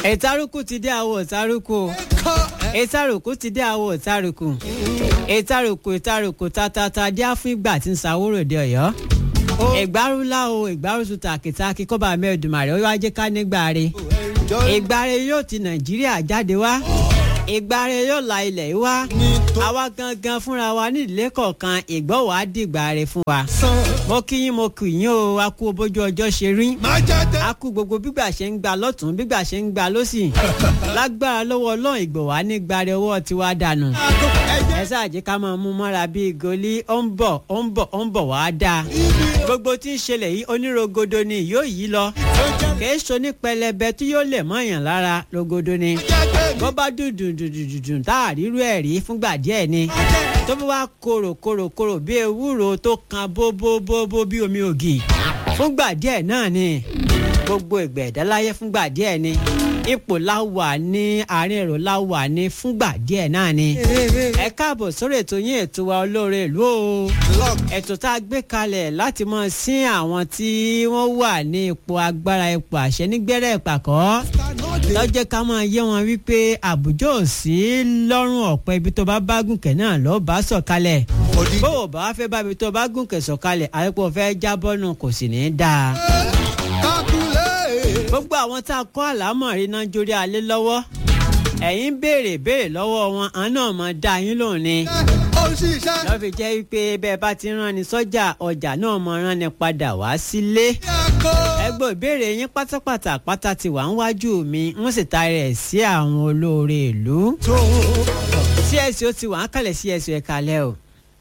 ìtàrùkù ti dé àwọ̀ ìtàrùkù ìtàrùkù ti dé àwọ̀ ìtàrùkù ìtàrùkù ìtàrùkù tatata dí àfún ìgbà tí ń sàwórò dé ọ̀yọ́ ìgbárùlá o ìgbárùsù tàkìtàkì kọ́ba mẹ́ẹ̀dùmarè ó wá jẹ́ ká nígbà re ìgbà re yóò ti nàìjíríà jáde wá ìgbà re yóò la ilẹ̀ yìí wá àwa gangan fúnra wa nídìílé kọ̀ọ̀kan ìgbọ́ wàá dìgbà re fún wa mo kí yín mo kì yín o a kú bójú ọjọ́ ṣe rí a kú gbogbo bígbà ṣe ń gba lọ́tún bígbà ṣe ń gba lọ́sì lágbára lọ́wọ́ ọlọ́run ìgbọ̀wá ní gbàrẹ ọwọ́ tiwa dànù ẹ ṣáàjì ká máa mú mọ́ra bíi goli ó ń bọ̀ ó ń bọ̀ ó ń bọ̀ wá dáa gbogbo tí ń ṣẹlẹ̀ yìí onírogodo ni yóò yí lọ kìí ṣo ní pẹlẹbẹ tí yóò lè mọ̀yàn lára rogodo ni bó bá dùdùn dùdùn dùdùn tá a rírú ẹ̀ rí fúngbà díẹ̀ ni tó bá wá korò korò korò bí ewúro tó kan bóbóbóbó bí omi ògì fúngbà díẹ̀ náà ni gbogbo ìgbà ẹ̀dá láyé fúngbà díẹ̀ ni ipò láwà ní àárín èrò láwà ní fúngbà díẹ̀ náà ni ẹ káàbọ̀ sórí ètò yín ètò wa olóore ìlú o ètò tá a gbé kalẹ̀ láti mọ sí àwọn tí wọ́n wà ní ipò agbára ipò àṣẹ nígbẹ́rẹ́ ìpàkọ́ lọ́jọ́ ká máa yé wọn wípé àbújá ò sí lọ́rùn ọ̀pẹ ibi tó bá bá gùnkẹ́ náà lọ́ọ́ bá sọ̀kalẹ̀ bó o bá fẹ́ bá ibi tó bá gùnkẹ́ sọ̀kalẹ̀ àyẹ̀pọ̀ fẹ́ jábọ́ kò sì ní í dáa gbogbo àwọn tá a kọ́ àlámọ̀rí náà jórí alẹ́ lọ́wọ́ ẹ̀yin béèrè béèrè lọ́wọ́ wọn àwọn náà mọ̀ dá yín lóhùn ni. lọ́ fi jẹ́ pé bẹ́ẹ̀ bá ti rán ni sọ́jà ọjà náà mọ̀ rán ni padà wá sílé. ẹgbẹ́ ìbéèrè yín pátápátá pátá ti wà ń wájú mi wọ́n sì taari ẹ̀ sí àwọn olóore ìlú. csc ó ti wà ń kalẹ̀ csc ẹ̀ kalẹ̀ o.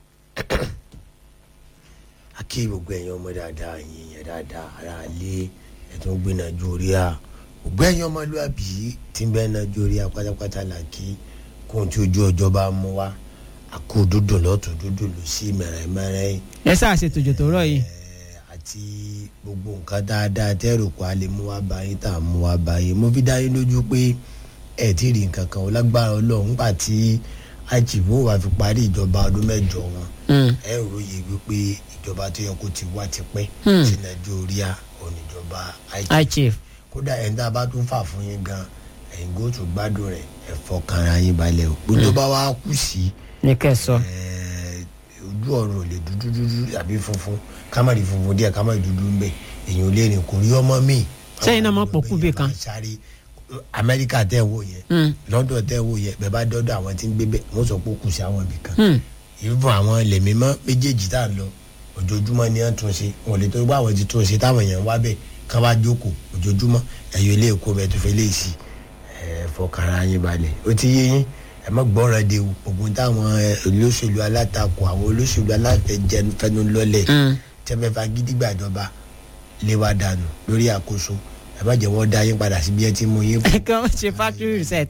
a kí gbogbo ẹ̀yin ọmọ dáadáa yín yẹn dáadáa ara lé ẹtún gbé nàìjíríà ògbẹ́yìn ọmọlúwàbí tí ń bẹ nàìjíríà pátápátá là kí kóhun tí ojú ọjọ́ bá mú wá àkó dúdú lọ́tún dúdú lọ sí mẹ̀rẹ̀mẹ̀rẹ̀. ẹ sáà ṣe tòjò tó rọ yìí. àti gbogbo nǹkan dáadáa tẹ́rù kó a lè mú wá báyìí tá a mú wá báyìí mo fi dá yín lójú pé ẹ ti rí nǹkan kan lágbára ọlọ́run nígbà tí àjìbò wà fi parí ìjọba ọdún mẹ́jọ wọn ẹ ròyè wípé ìjọba tó yẹ kó ti wá ti pẹ́ sí nàìjíríà oníjọba ichief kódà ẹni tá a bá tún fà fún yín gan ẹ̀yin kó tún gbádùn rẹ̀ ẹ fọkànra yín balẹ̀ o gbogbo bá wá kù sí ní kẹsọ. ojú ọ̀run ò lè dúdú dúdú àbí funfun kámárì funfun díẹ̀ kámárì dúdú ń bẹ èyàn ò lè rìn kò rí ọmọ mi. sẹ́yìn náà mọ̀ pọ̀ kú bí kan. amẹ́ríkà tẹ́ wò yẹn lọ́dọ̀ tẹ́ wò yẹn bẹ́ẹ̀ bá dọ́dọ̀ àwọn tí ń gbé bẹ́ẹ̀ wọ́n sọ pé ó kù sí àwọn ibì kan ìfún àwọn ilẹ̀ mímọ́ méjèèjì tá à ń lọ ojoojúmọ́ ni wọ́n tún ṣe wọn ò lè tó bá àwọn ti tún ṣe táwọn èèyàn wá bẹ́ẹ̀ kán bá jókòó ojoojúmọ́ ẹ̀yọ́ ilé ẹ̀kọ́ bẹ́ẹ̀ tó fẹ́ lè sí ẹ̀ fọkànra yín balẹ̀ ó ti yé yín ẹ má gbọ́ràn de ògùn táwọn olóṣèlú alátakò àwọn olóṣèlú alátẹjẹnufẹnu lọ́lẹ̀ tẹ́fẹ́fà gidigbàjọba lé wa dànù lórí àkóso ẹ má jẹ́ wọ́n dá yín padà síbi ẹ ti mú yín. ẹ kàn ṣe factory reset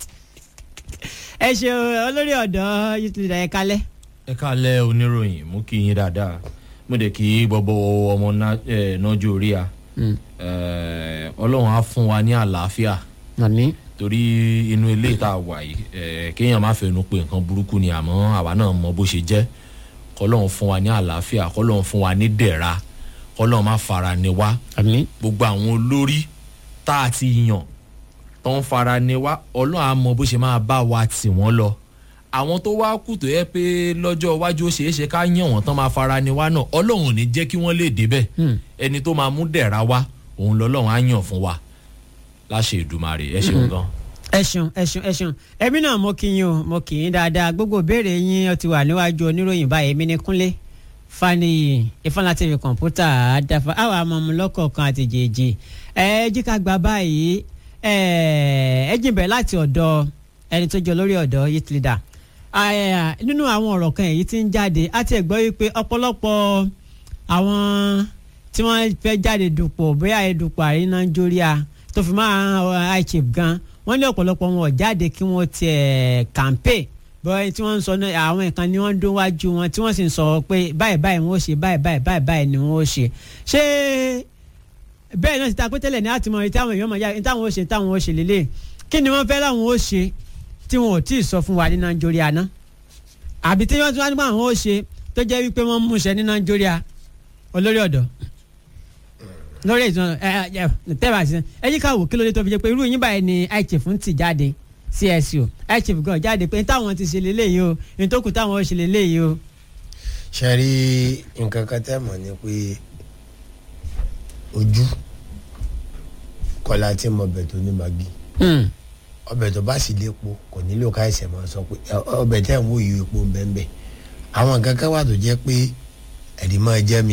ẹ ṣe olórí ọ̀dọ́ yìí ti dà ẹ kálẹ̀. ẹ kálẹ̀ oníròyìn mú kí yín dáadáa mo dẹ̀ kí gbogbo ọmọ nàìjíríà ọlọ́run á fún wa ní àlàáfíà àmín. torí inú ilé tá a wà yìí kéèyàn má fẹnu pé nǹkan burúkú ni àmọ́ àwa náà mọ bó ṣe jẹ́ kọ́lọ́run fún wa ní àlàáfíà kọ́lọ́run fún wa ní dẹ̀ra kọ́lọ́run má fara ni wá àmín. gbogbo àwọn olórí tá a ti yàn tó ń fara ni wá ọlọ́run á mọ bó ṣe máa bá wa tì wọ́n lọ àwọn tó wá kù tó yẹ pé lọ́jọ́ iwájú ó ṣeé ṣe ká yàn wọ́n tán máa fara ni wá náà ọlọ́run ò ní jẹ́ kí wọ́n lè débẹ̀ ẹni tó máa mú dẹ̀ra wá òun lọ́lọ́run á yàn fún wa láṣẹ ìdùmarè ẹ ṣeun gan. ẹ ṣeun ẹ ṣeun ẹ ṣeun ẹbí náà mo kí yín o mo kì í dáadáa gbogbo ìbéèrè yín ó ti wà níwájú oníròyìn báyìí èmi ní kúnlé faniyi ìfọ̀nà tv kọ̀ǹpútà àdáfà àwọn amọ̀mú lọ́kọ̀ọ̀kan àti jèjì ẹ jí ká gba báyìí ẹ jìnbẹ̀ láti ọ̀dọ̀ ẹni tó jọ lórí ọ̀dọ́ youth leader nínú àwọn ọ̀rọ̀ kan èyí tí ń jáde á ti gbọ́ wípé ọ̀pọ̀lọpọ̀ àwọn tí wọ́n fẹ́ jáde dupò bóyá ìdupò àrí nàìjíríà tó fi máa ichip gan wọ́n ní ọ̀pọ̀lọpọ̀ wọn ò jáde kí wọ́n tiẹ̀ kàmpé bọ́ẹ̀ tí wọ́n ń sọ àwọn nǹkan ni wọ́n ń dún wájú wọn tí wọ́n sì ń sọ pé báyìí báyìí wọ́n ó ṣe báyìí báyìí báyìí báyìí ni wọ́n ó ṣe ṣé bẹ́ẹ̀ náà ti ta pé tẹ́lẹ̀ ní àtìmọ́ ní táwọn èèyàn máa yá ní táwọn ó ṣe táwọn ó ṣe lélẹ̀ kí ni wọ́n fẹ́ láwọn ó ṣe tí wọn ò tí ì sọ fún wa ní nàìjíríà náà àbí tí wọ́n tún wá nípa àwọn ó ṣe tó jẹ́ wípé wọ́n mú ṣe ní nàìjíríà olórí ọ̀dọ́. lórí ìtàn ẹ ẹ tẹ́wà sí ẹ yí ká wò kí ló dé tó fi jẹ́ pé irú yín báyìí ni ichief ń tì jáde csu ichief gan jáde pé táwọn ti ṣe lélẹ́yìí o ní tó kù táwọn ó ṣe lélẹ́yìí o. ṣe rí nǹkan kan tẹ́ mọ̀ ni pé ojú kọ́lá tí mo bẹ̀ tó ní magi Hmm. ọbẹ̀ tó bá sì lépo kò nílò ká ẹsẹ̀ máa sọ pé "Ẹ, ọbẹ̀ tẹ́ ń wò yìí epo ń bẹ́ẹ̀ bẹ́ẹ̀ àwọn nǹkan kan wà tó jẹ́ pé ẹ̀rí máa jẹ́ mi